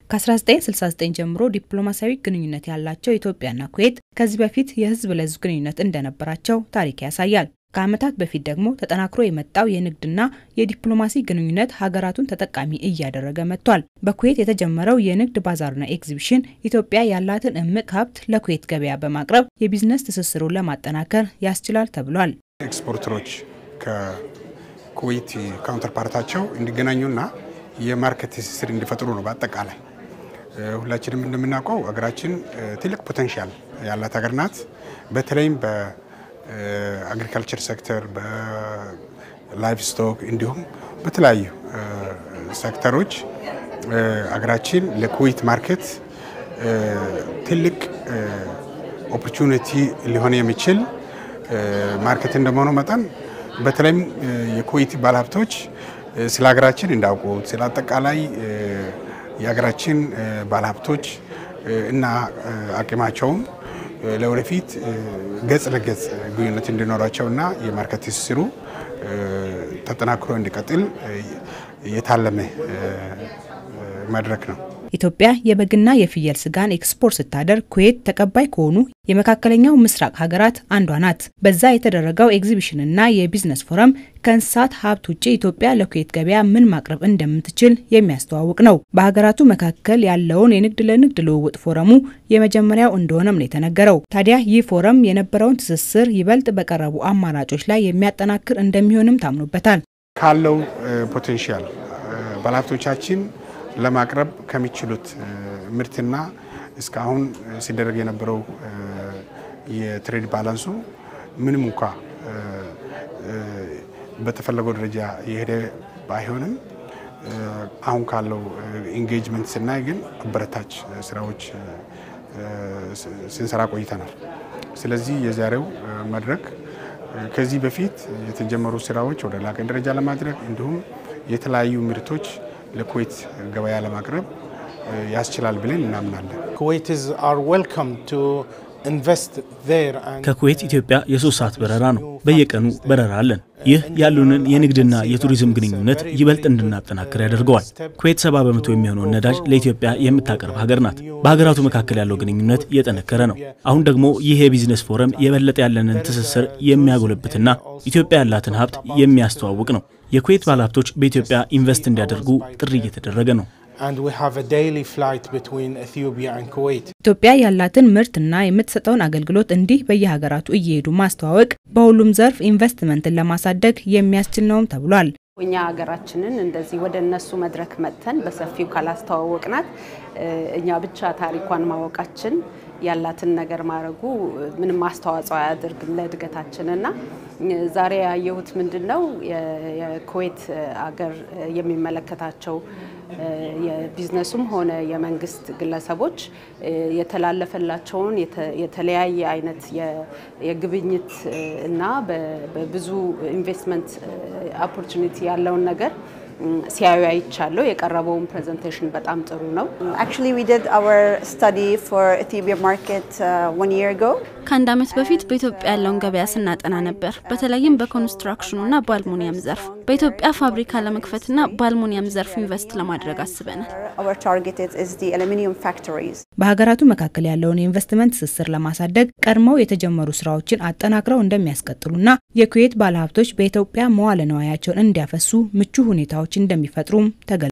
ከ1969 ጀምሮ ዲፕሎማሲያዊ ግንኙነት ያላቸው ኢትዮጵያና ኩዌት ከዚህ በፊት የህዝብ ለህዝብ ግንኙነት እንደነበራቸው ታሪክ ያሳያል። ከዓመታት በፊት ደግሞ ተጠናክሮ የመጣው የንግድና የዲፕሎማሲ ግንኙነት ሀገራቱን ተጠቃሚ እያደረገ መጥቷል። በኩዌት የተጀመረው የንግድ ባዛርና ኤግዚቢሽን ኢትዮጵያ ያላትን እምቅ ሀብት ለኩዌት ገበያ በማቅረብ የቢዝነስ ትስስሩን ለማጠናከር ያስችላል ተብሏል። ኤክስፖርተሮች ከኩዌት ካውንተር ፓርታቸው እንዲገናኙና የማርኬት ትስስር እንዲፈጥሩ ነው። በአጠቃላይ ሁላችንም እንደምናውቀው ሀገራችን ትልቅ ፖቴንሻል ያላት ሀገር ናት። በተለይም በአግሪካልቸር ሴክተር፣ በላይቭ ስቶክ እንዲሁም በተለያዩ ሴክተሮች ሀገራችን ለኩዌት ማርኬት ትልቅ ኦፖርቹኒቲ ሊሆን የሚችል ማርኬት እንደመሆኑ መጠን በተለይም የኩዌት ባለሀብቶች ስለ ሀገራችን እንዳውቁት ስለ አጠቃላይ የሀገራችን ባለሀብቶች እና አቅማቸውን ለወደፊት ገጽ ለገጽ ግንኙነት እንዲኖራቸው እና የማርኬት ትስስሩ ተጠናክሮ እንዲቀጥል የታለመ መድረክ ነው። ኢትዮጵያ የበግና የፍየል ስጋን ኤክስፖርት ስታደርግ ኩዌት ተቀባይ ከሆኑ የመካከለኛው ምስራቅ ሀገራት አንዷ ናት። በዛ የተደረገው ኤግዚቢሽንና የቢዝነስ ፎረም ከእንስሳት ሀብት ውጭ ኢትዮጵያ ለኩዌት ገበያ ምን ማቅረብ እንደምትችል የሚያስተዋውቅ ነው። በሀገራቱ መካከል ያለውን የንግድ ለንግድ ልውውጥ ፎረሙ የመጀመሪያው እንደሆነም ነው የተነገረው። ታዲያ ይህ ፎረም የነበረውን ትስስር ይበልጥ በቀረቡ አማራጮች ላይ የሚያጠናክር እንደሚሆንም ታምኖበታል። ካለው ፖቴንሻል ባለሀብቶቻችን ለማቅረብ ከሚችሉት ምርትና እስካሁን ሲደረግ የነበረው የትሬድ ባላንሱ ምንም እንኳ በተፈለገው ደረጃ የሄደ ባይሆንም አሁን ካለው ኢንጌጅመንት ስናይ ግን አበረታች ስራዎች ስንሰራ ቆይተናል። ስለዚህ የዛሬው መድረክ ከዚህ በፊት የተጀመሩ ስራዎች ወደ ላቀ ደረጃ ለማድረግ እንዲሁም የተለያዩ ምርቶች ለኩዌት ገበያ ለማቅረብ ያስችላል ብለን እናምናለን። ከኩዌት ኢትዮጵያ የሶስት ሰዓት በረራ ነው። በየቀኑ በረራ አለን። ይህ ያሉንን የንግድና የቱሪዝም ግንኙነት ይበልጥ እንድናጠናክር ያደርገዋል። ኩዌት ሰባ በመቶ የሚሆነውን ነዳጅ ለኢትዮጵያ የምታቀርብ ሀገር ናት። በሀገራቱ መካከል ያለው ግንኙነት እየጠነከረ ነው። አሁን ደግሞ ይህ የቢዝነስ ፎረም የበለጠ ያለንን ትስስር የሚያጎለብትና ኢትዮጵያ ያላትን ሀብት የሚያስተዋውቅ ነው። የኩዌት ባለሀብቶች በኢትዮጵያ ኢንቨስት እንዲያደርጉ ጥሪ እየተደረገ ነው። ኢትዮጵያ ያላትን ምርትና የምትሰጠውን አገልግሎት እንዲህ በየሀገራቱ እየሄዱ ማስተዋወቅ በሁሉም ዘርፍ ኢንቨስትመንትን ለማሳደግ የሚያስችል ነውም ተብሏል። እኛ ሀገራችንን እንደዚህ ወደ እነሱ መድረክ መጥተን በሰፊው ካላስተዋወቅናት እኛ ብቻ ታሪኳን ማወቃችን ያላትን ነገር ማድረጉ ምንም አስተዋጽኦ አያደርግም ለእድገታችን እና ዛሬ ያየሁት ምንድን ነው የኩዌት አገር የሚመለከታቸው የቢዝነስም ሆነ የመንግስት ግለሰቦች የተላለፈላቸውን የተለያየ አይነት የግብይት እና በብዙ ኢንቨስትመንት ኦፖርቹኒቲ ያለውን ነገር ሲያዩ አይቻለሁ። የቀረበውን ፕሬዘንቴሽን በጣም ጥሩ ነው። ከአንድ ዓመት በፊት በኢትዮጵያ ያለውን ገበያ ስናጠና ነበር። በተለይም በኮንስትራክሽኑና በአልሙኒየም ዘርፍ በኢትዮጵያ ፋብሪካ ለመክፈትና በአልሙኒየም ዘርፍ ኢንቨስት ለማድረግ አስበናል። በሀገራቱ መካከል ያለውን የኢንቨስትመንት ትስስር ለማሳደግ ቀድመው የተጀመሩ ስራዎችን አጠናክረው እንደሚያስቀጥሉና የኩዌት ባለሀብቶች በኢትዮጵያ መዋለ ንዋያቸውን እንዲያፈሱ ምቹ ሁኔታዎች እንደሚፈጥሩም ተገልጿል።